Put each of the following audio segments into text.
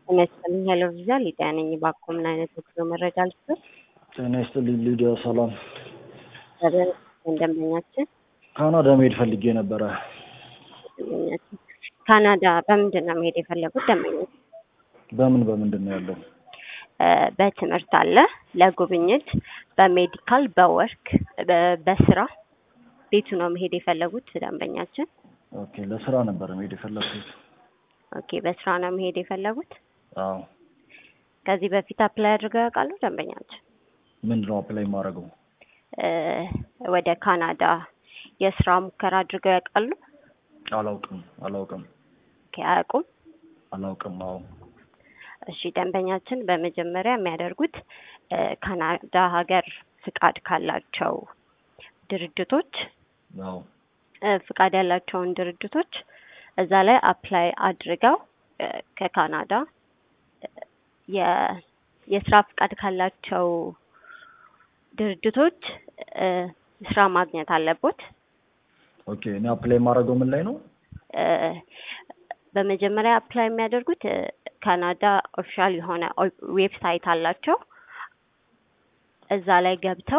ጤና ይስጥልኝ ሄሎ ቪዛ ሊዲያ ነኝ። እባክዎ ምን አይነት የጉዞ መረጃ ልስጥዎት? ጤና ይስጥልኝ ሊዲያ፣ ሰላም። ደንበኛችን ካናዳ መሄድ ፈልጌ ነበረ። ደንበኛችን ካናዳ በምንድን ነው መሄድ የፈለጉት? ደንበኞች በምን በምንድን ነው ያለው? በትምህርት አለ፣ ለጉብኝት፣ በሜዲካል፣ በወርክ፣ በ- በስራ ቤቱ ነው መሄድ የፈለጉት ደንበኛችን። ኦኬ፣ ለስራ ነበረ መሄድ የፈለግኩት። ኦኬ፣ በስራ ነው መሄድ የፈለጉት። አዎ። ከዚህ በፊት አፕላይ አድርገው ያውቃሉ ደንበኛችን? ምንድን ነው አፕላይ የማደርገው? እ ወደ ካናዳ የስራ ሙከራ አድርገው ያውቃሉ? አላውቅም አላውቅም ኦኬ፣ አያውቁም። አላውቅም። አዎ። እሺ ደንበኛችን በመጀመሪያ የሚያደርጉት እ ካናዳ ሀገር ፍቃድ ካላቸው ድርጅቶች አዎ። እ ፍቃድ ያላቸውን ድርጅቶች እዛ ላይ አፕላይ አድርገው እ ከካናዳ እ የ የስራ ፍቃድ ካላቸው ድርጅቶች እ ስራ ማግኘት አለቦት። ኦኬ፣ እኔ አፕላይ የማደርገው ምን ላይ ነው? እ በመጀመሪያ አፕላይ የሚያደርጉት እ ካናዳ ኦፊሻል የሆነ ዌብሳይት አላቸው። እዛ ላይ ገብተው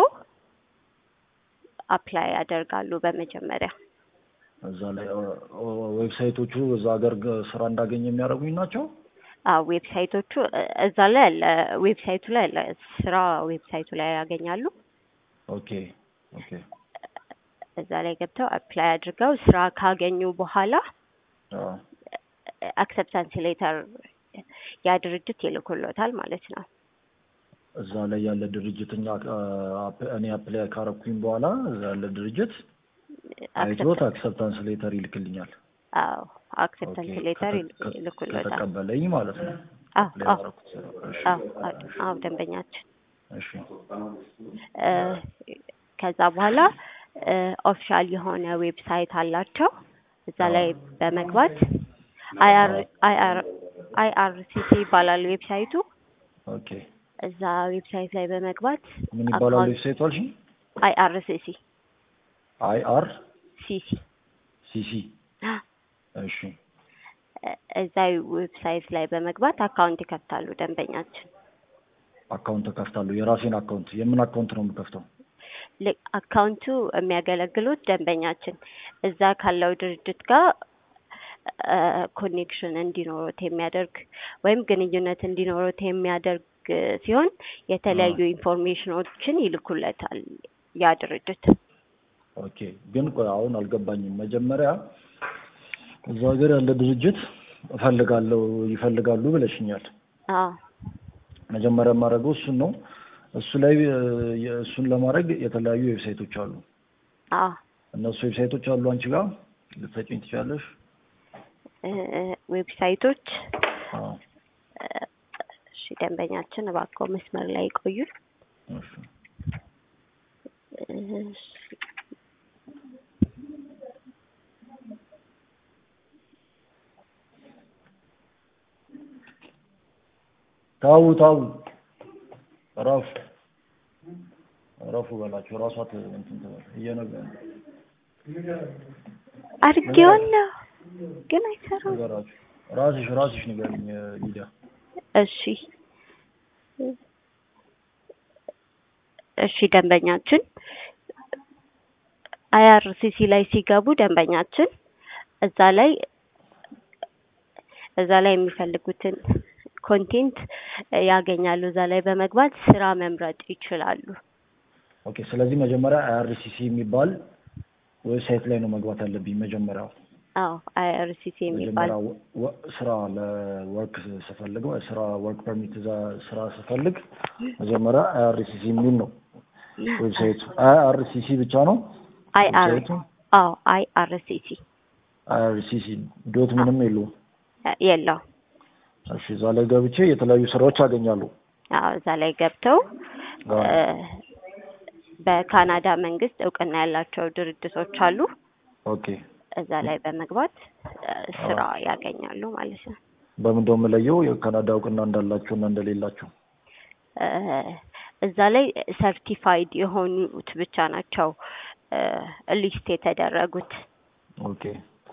አፕላይ ያደርጋሉ በመጀመሪያ እዛ ላይ ኦ- ኦ- ዌብሳይቶቹ እዛ ሀገር ግ- ስራ እንዳገኝ የሚያደርጉኝ ናቸው። አዎ ዌብሳይቶቹ እ እዛ ላይ አለ፣ ዌብሳይቱ ላይ አለ፣ ስራ ዌብሳይቱ ላይ ያገኛሉ። ኦኬ ኦኬ እዛ ላይ ገብተው አፕላይ አድርገው ስራ ካገኙ በኋላ አዎ። አክሰፕታንስ ሌተር ያ ድርጅት ይልኩሎታል ማለት ነው። እዛ ላይ ያለ ድርጅት እኛ አ- እኔ አፕላይ ካረኩኝ በኋላ እዛ ያለ ድርጅት አይቶት አክሰፕታንስ ሌተር ይልክልኛል። አዎ አክሰፕታንስ ኦኬ፣ ሌተር ከተ- ከ- ይልኩሎታል። ከተቀበለኝ ማለት ነው። አዎ አፕላይ አዎ ያደረኩት ስራ። እሺ፣ አዎ አዎ አዎ ደንበኛችን እሺ፣ እ ከዛ በኋላ ኦፊሻል የሆነ ዌብሳይት አላቸው። እዛ ላይ በመግባት አይአር አይአር አይአርሲሲ ይባላል ዌብሳይቱ። ኦኬ። እዛ ዌብሳይት ላይ በመግባት ምን ይባላል ዌብሳይቱ አልሽኝ? አይአርሲሲ አይ አር ሲሲ ሲሲ። እሺ፣ እዛ ዌብሳይት ላይ በመግባት አካውንት ይከፍታሉ ደንበኛችን። አካውንት እከፍታለሁ። የራሴን አካውንት። የምን አካውንት ነው የምከፍተው? ል- አካውንቱ የሚያገለግሉት ደንበኛችን እዛ ካለው ድርጅት ጋር ኮኔክሽን እንዲኖሩት የሚያደርግ ወይም ግንኙነት እንዲኖሩት የሚያደርግ ሲሆን የተለያዩ ኢንፎርሜሽኖችን ይልኩለታል ያ ድርጅት። ኦኬ። ግን ቆይ አሁን አልገባኝም። መጀመሪያ እዛ ሀገር ያለ ድርጅት እፈልጋለሁ ይፈልጋሉ ብለሽኛል። አዎ መጀመሪያ የማደርገው እሱን ነው። እሱ ላይ እ፣ እሱን ለማድረግ የተለያዩ ዌብሳይቶች አሉ። አዎ እነሱ ዌብሳይቶች አሉ አንቺ ጋር ልትሰጪኝ ትችላለሽ? እ፣ ዌብሳይቶች አዎ። እ፣ እሺ ደንበኛችን እባክዎ መስመር ላይ ይቆዩ። እሺ። እሺ። ታው ታው እረፉ እረፉ በላቸው። እራሷ ት- እንትን ትበል እየነገ- አድርጌዋለሁ ግን አይሰራም። ንገራችሁ ራስሽ ራስሽ ንገሪኝ ሊዲያ። እሺ እሺ ደንበኛችን አይአርሲሲ ላይ ሲገቡ ደንበኛችን እዛ ላይ እዛ ላይ የሚፈልጉትን ኮንቴንት ያገኛሉ። እዛ ላይ በመግባት ስራ መምረጥ ይችላሉ። ኦኬ። ስለዚህ መጀመሪያ አይአርሲሲ የሚባል ዌብሳይት ላይ ነው መግባት ያለብኝ መጀመሪያው። አዎ አይአርሲሲ የሚባል መጀመሪያ ወ- ወ- ስራ ለወርክ ስፈልግ ስራ ወርክ ፐርሚት እዛ ስራ ስፈልግ መጀመሪያ አይአርሲሲ የሚል ነው ዌብሳይቱ። አይአርሲሲ ብቻ ነው አይአር ዌብሳይቱ። አዎ አይአርሲሲ አይአርሲሲ ዶት ምንም የለውም። የለው። እሺ፣ እዛ ላይ ገብቼ የተለያዩ ስራዎች አገኛሉ። አዎ እዛ ላይ ገብተው አዎ። እ፣ በካናዳ መንግስት እውቅና ያላቸው ድርጅቶች አሉ። ኦኬ። እዛ ላይ በመግባት እ፣ ስራ ያገኛሉ ማለት ነው። በምን ደው የምለየው የካናዳ እውቅና እንዳላቸው እና እንደሌላቸው? እ፣ እዛ ላይ ሰርቲፋይድ የሆኑት ብቻ ናቸው እ፣ ሊስት የተደረጉት። ኦኬ።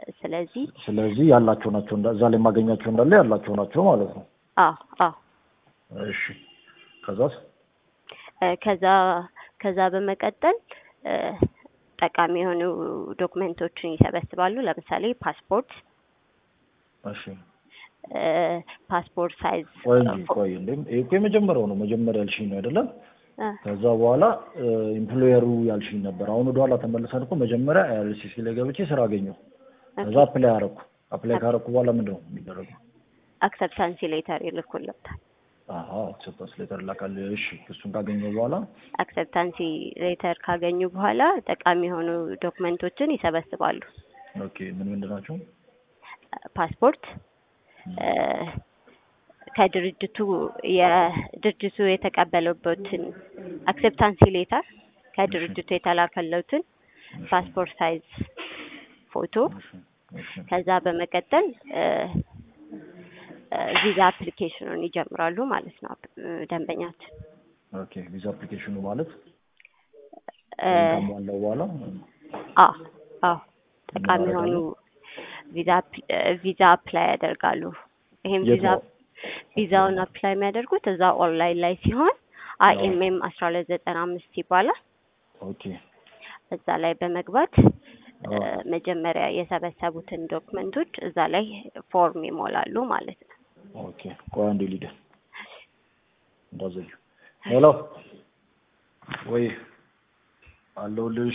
ስለዚህ ስለዚህ ያላቸው ናቸው እንዳ- እዛ ላይ የማገኛቸው እንዳለ ያላቸው ናቸው ማለት ነው። አዎ አዎ እሺ ከዛስ? እ፣ ከዛ ከዛ በመቀጠል እ፣ ጠቃሚ የሆኑ ዶክመንቶችን ይሰበስባሉ። ለምሳሌ ፓስፖርት እሺ እ፣ ፓስፖርት ሳይዝ ቆይ እንጂ ቆይ እንዴ ይሄ እኮ የመጀመሪያው ነው። መጀመሪያ ያልሽኝ ነው አይደለም? እ፣ ከዛ በኋላ ኢምፕሎየሩ ያልሽኝ ነበር። አሁን ወደኋላ ተመልሰን እኮ መጀመሪያ አይአርሲሲ ላይ ገብቼ ስራ አገኘሁ። ከዛ አፕላይ አረኩ። አፕላይ ካረኩ በኋላ ምንድን ነው የሚደረገው? አክሰፕታንሲ ሌተር ይልኩልታል። አሀ አክሰፕታንስ ሌተር ላካል። እሺ እሱን ካገኘሁ በኋላ አክሰፕታንሲ ሌተር ካገኙ በኋላ ጠቃሚ የሆኑ ዶክመንቶችን ይሰበስባሉ። ኦኬ ምን ምንድን ናቸው? ፓስፖርት እ፣ ከድርጅቱ የድርጅቱ የተቀበለበትን አክሴፕታንሲ ሌተር ከድርጅቱ የተላከለትን ፓስፖርት ሳይዝ ፎቶ እሺ እሺ ከዛ በመቀጠል እ፣ እ፣ ቪዛ አፕሊኬሽኑን ይጀምራሉ ማለት ነው እ፣ ደንበኛችን ኦኬ ቪዛ አፕሊኬሽኑ ማለት እ፣ ካሟላው በኋላ አዎ አዎ ጠቃሚ የሆኑ ቪዛ አፕ- እ፣ ቪዛ አፕላይ ያደርጋሉ። ይሄም የት ቪዛ ነው? ቪዛውን አፕላይ የሚያደርጉት እዛ ኦንላይን ላይ ሲሆን አይኤምኤም አስራ ሁለት ዘጠና አምስት ይባላል። ኦኬ እዛ ላይ በመግባት እ፣ አዎ። መጀመሪያ የሰበሰቡትን ዶክመንቶች እዛ ላይ ፎርም ይሞላሉ ማለት ነው። ኦኬ ቆይ አንዴ ሊደ እንዳዘዩ ሄሎ ወይ አለሁልሽ።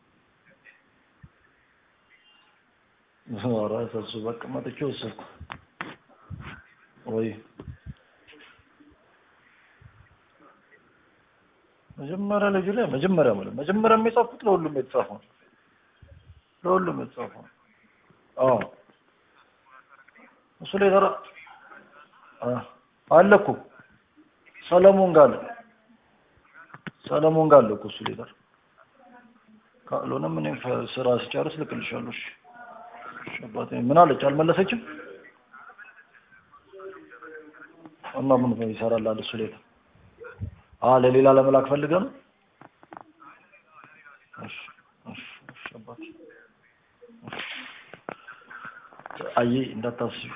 ኧረ እሱ በቃ መጥቼ ወሰድኩ። ወይ መጀመሪያ ልጁ ላይ መጀመሪያ ማለት መጀመሪያ የጻፍኩት ለሁሉም የተጻፈው ነው። ለሁሉም የተጻፈው ነው። አዎ እሱ ላይ ተራ አ- አለ እኮ ሰለሞን ጋር አለ ሰለሞን ጋር አለ እኮ እሱ ላይ ተራ ካልሆነም እኔም ፈ- ስራ ስጨርስ ልክልሻለሁ። እሺ እሺ፣ አባቴ ምን አለች? አልመለሰችም እና ምን ይሰራል አለ እሱ ላይ ተራ አ ለሌላ ለመላክ ፈልገ ነው። እሺ እሺ እሺ አባቴ አይ እንዳታስቢ።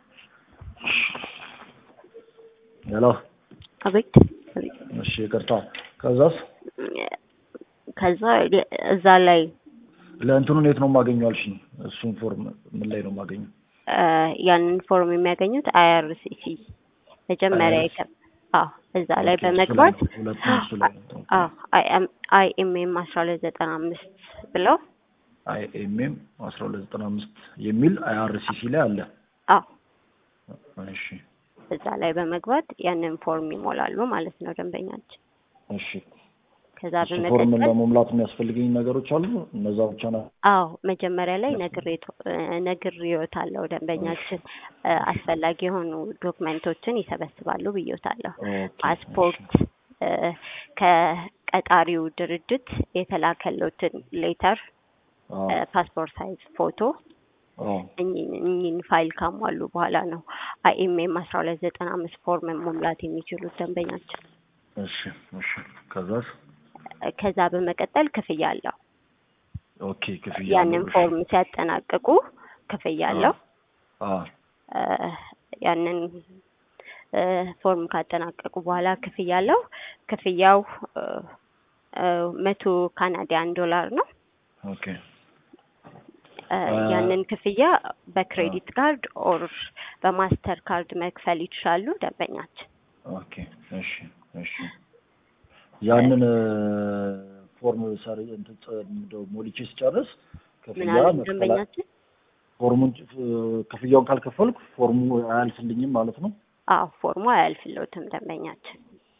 ሄሎ አቤት አቤት። እሺ ይቅርታ። ከዛስ ከዛ የ- እዛ ላይ ለእንትኑን የት ነው የማገኘው አልሽኝ? እሱን ፎርም ምን ላይ ነው የማገኘው? እ፣ ያንን ፎርም የሚያገኙት አይአርሲሲ መጀመሪያ IRCC የከ አዎ እዛ ላይ ኦኬ፣ እሱ ላይ በመግባት ነው። ሁለቱም እሱ ላይ ነው። አይኤምኤም አስራ ሁለት ዘጠና አምስት ብለው አይኤምኤም አስራ ሁለት ዘጠና አምስት የሚል አይአርሲሲ ላይ አለ። አዎ እሺ እዛ ላይ በመግባት ያንን ፎርም ይሞላሉ ማለት ነው ደንበኛችን። እሺ ከዛ እሱ ፎርም በመቀጠል ለመሙላት የሚያስፈልገኝ ነገሮች አሉ። እነዛ ብቻ ነው። አዎ መጀመሪያ ላይ ነግሬቶ- እ፣ ነግሬዎታለሁ ደንበኛችን እ፣ አስፈላጊ የሆኑ ዶክመንቶችን ይሰበስባሉ ብዬዎታለሁ። ኦኬ፣ ፓስፖርት እ፣ ከቀጣሪው ድርጅት የተላከለትን ሌተር አዎ ፓስፖርት ሳይዝ ፎቶ አዎ እኚህን ፋይል ካሟሉ በኋላ ነው አይኤምኤም አስራ ሁለት ዘጠና አምስት ፎርም መሙላት የሚችሉት ደንበኛችን። እሺ እሺ ከዛስ ከዛ በመቀጠል ክፍያ አለው። ኦኬ ክፍያ ያንን አለው። እሺ። ፎርም ሲያጠናቅቁ ክፍያ አለው። አዎ እ፣ ያንን እ፣ ፎርም ካጠናቀቁ በኋላ ክፍያ አለው። ክፍያው እ፣ እ፣ መቶ ካናዲያን ዶላር ነው። ኦኬ እ፣ ያንን ክፍያ በክሬዲት ካርድ ኦር በማስተር ካርድ መክፈል ይችላሉ ደንበኛችን። ኦኬ እሺ እሺ ያንን ፎርም ሰር እንትን ጸ- እንደው ሞልቼ ስጨርስ ምን ክፍያ አለ መክፈል ደንበኛችን? ፎርሙን እ፣ ክፍያውን ካልከፈልኩ ፎርሙ አያልፍልኝም ማለት ነው። አዎ ፎርሙ አያልፍልዎትም ደንበኛችን።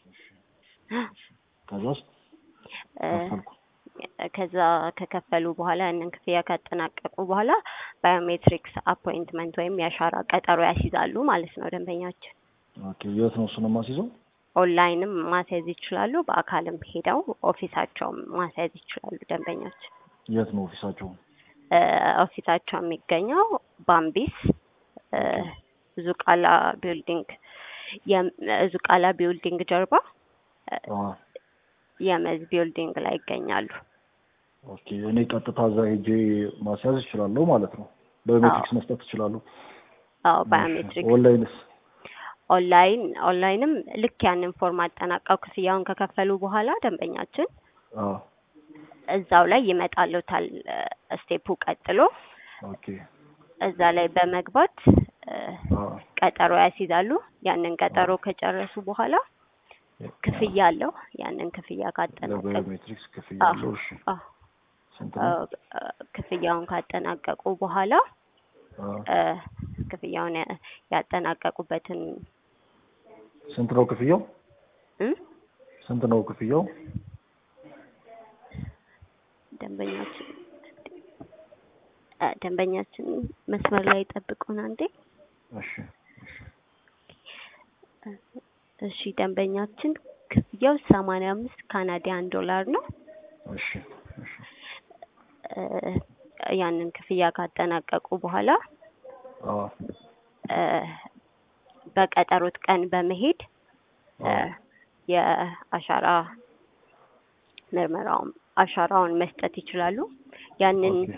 ከዛስ እ፣ ከፈልኩ ከዛ ከከፈሉ በኋላ ያንን ክፍያ ካጠናቀቁ በኋላ ባዮሜትሪክስ አፖይንትመንት ወይም የአሻራ ቀጠሮ ያስይዛሉ ማለት ነው ደንበኛችን። ኦኬ የት ነው እሱን የማስይዘው? ኦንላይንም ማስያዝ ይችላሉ፣ በአካልም ሄደው ኦፊሳቸውም ማስያዝ ይችላሉ ደንበኛችን። የት ነው ኦፊሳቸው? እ፣ ኦፊሳቸው የሚገኘው ባምቢስ እ፣ ዙቃላ ቢልዲንግ የም- ዙቃላ ቢልዲንግ ጀርባ እ፣ አዎ የመዝ ቢልዲንግ ላይ ይገኛሉ። ኦኬ እኔ ቀጥታ እዛ ሄጄ ማስያዝ እችላለሁ ማለት ነው። ባዮሜትሪክስ መስጠት ይችላሉ? አዎ ባዮሜትሪክ ኦንላይንስ? ኦንላይን ኦንላይንም ልክ ያንን ፎርም አጠናቀው ክፍያውን ከከፈሉ በኋላ ደንበኛችን አዎ እዛው ላይ ይመጣልዎታል ስቴፑ ቀጥሎ ኦኬ እዛ ላይ በመግባት እ፣ አዎ ቀጠሮ ያስይዛሉ። ያንን ቀጠሮ ከጨረሱ በኋላ ክፍያ አለው። ያንን ክፍያ ካጠናቀቁ ለባዮሜትሪክስ ክፍያ አዎ፣ አለው። እሺ አዎ፣ ስንት አ፣ ነው? ክፍያውን ካጠናቀቁ በኋላ አዎ እ፣ ክፍያውን ያ- ያጠናቀቁበትን ስንት ነው ክፍያው? እ፣ ስንት ነው ክፍያው? ደንበኛችን እ፣ ደንበኛችን መስመር ላይ ጠብቁን አንዴ። እሺ እሺ ደንበኛችን ክፍያው ሰማንያ አምስት ካናዲያን ዶላር ነው። እሺ እሺ እ፣ ያንን ክፍያ ካጠናቀቁ በኋላ አዎ እ፣ በቀጠሮት ቀን በመሄድ እ፣ አዎ የአሻራ ምርመራውን አሻራውን መስጠት ይችላሉ። ያንን ኦኬ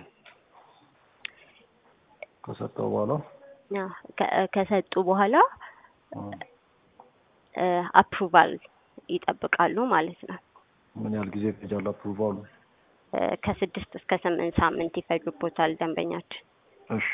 ከሰጠው በኋላ ያ፣ ከ- ከሰጡ በኋላ አዎ አፕሩቫል ይጠብቃሉ ማለት ነው። ምን ያህል ጊዜ ይፈጃል አፕሩቫሉ? እ፣ ከስድስት እስከ ስምንት ሳምንት ይፈጁቦታል ደንበኛችን። እሺ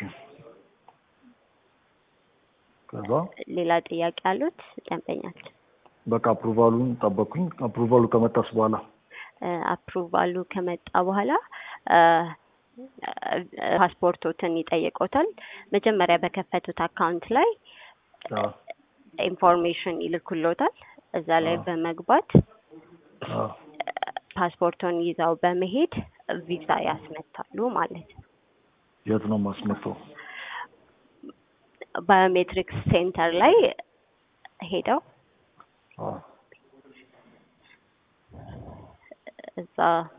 ከዛ ሌላ ጥያቄ አሉት ደንበኛችን? በቃ አፕሩቫሉን ጠበቅኩኝ። አፕሩቫሉ ከመጣስ በኋላ እ፣ አፕሩቫሉ ከመጣ በኋላ እ፣ እ፣ ፓስፖርቶትን ይጠይቆታል። መጀመሪያ በከፈቱት አካውንት ላይ አዎ ኢንፎርሜሽን ይልኩሎታል። እዛ ላይ አዎ። በመግባት አዎ ፓስፖርቶን ይዘው በመሄድ ቪዛ ያስመታሉ ማለት ነው። የት ነው የማስመጣው? ባዮሜትሪክስ ሴንተር ላይ ሄደው አዎ እዛ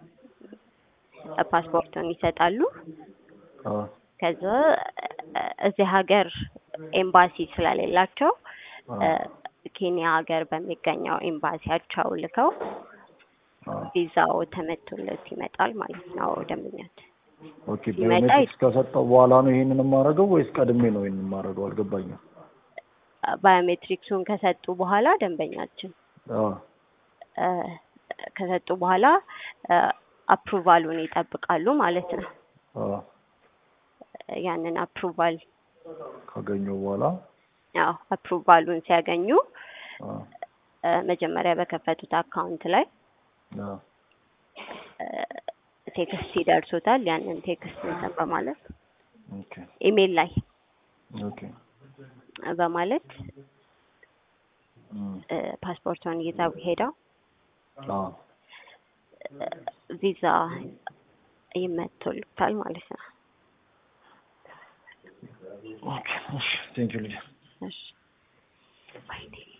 ፓስፖርቱን ይሰጣሉ። አዎ ከዛ እዚህ ሀገር ኤምባሲ ስለሌላቸው አዎ እ፣ ኬንያ ሀገር በሚገኘው ኤምባሲያቸው ልከው አዎ ቪዛው ተመቶለት ይመጣል ማለት ነው ደንበኛችን። ኦኬ ሲመጣ ባዮሜትሪክስ ከሰጠው በኋላ ነው ይሄንን የማደርገው ወይስ ቀድሜ ነው ይሄንን የማደርገው? አልገባኝም። ባዮሜትሪክሱን ከሰጡ በኋላ ደንበኛችን አዎ እ፣ ከሰጡ በኋላ እ፣ አፕሩቫሉን ይጠብቃሉ ማለት ነው። አዎ ያንን አፕሩቫል ካገኘው በኋላ ያው አፕሩቫሉን ሲያገኙ አዎ እ፣ መጀመሪያ በከፈቱት አካውንት ላይ አዎ እ፣ ቴክስት ይደርሶታል። ያንን ቴክስት እንትን በማለት ኦኬ ኢሜል ላይ ኦኬ በማለት እም እ፣ ፓስፖርቱን ይዘው ሄደው አዎ እ፣ ቪዛ ይመቶልታል ማለት ነው። ኦኬ እሺ ቴንክ ዩ ልጅ እሺ ወይኔ